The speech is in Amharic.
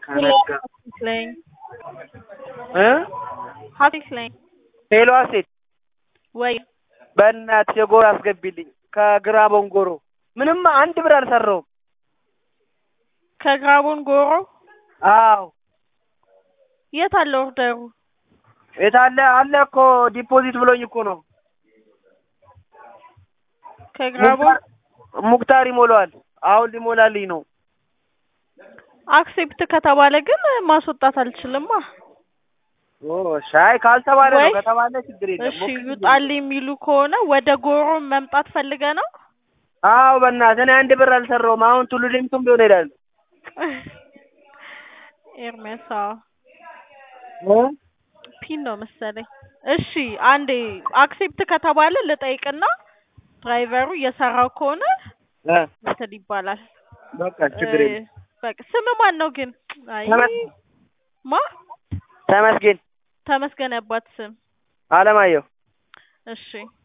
ከነጋ ነኝ እ ሀፊዝ ነኝ ሄሎ ሴት ወይ በእናትሽ የጎሮ አስገቢልኝ ከግራ ቦንጎሮ ምንም አንድ ብር አልሰራውም። ከግራቦን ጎሮ አዎ የት አለ ኦርደሩ? የት አለ አለ እኮ ዲፖዚት ብሎኝ እኮ ነው። ከግራቦን ሙክታር- ሙክታር ይሞላዋል። አሁን ሊሞላልኝ ነው። አክሴፕት ከተባለ ግን ማስወጣት አልችልማ። ኦ ሻይ ካልተባለ ነው ወይ- ከተባለ ችግር የለም። እሺ ሞክሪልኝ። ይውጣልኝ የሚሉ ከሆነ ወደ ጎሮ መምጣት ፈልገ ነው? አዎ በእናትህ እኔ አንድ ብር አልሰራውም። አሁን ቱሉ ዲምቱም ቢሆን እሄዳለሁ። ኤርሜሳ እ? ፒን ነው መሰለኝ። እሺ አንዴ አክሴፕት ከተባለ ልጠይቅና ድራይቨሩ እየሰራው ከሆነ እ እንትን ይባላል። በቃ ችግር እ፣ የለም። በቃ ስም ማን ነው ግን? አይ ተመስገን ማ ተመስገን ተመስገን ያባት ስም። አለማየሁ እሺ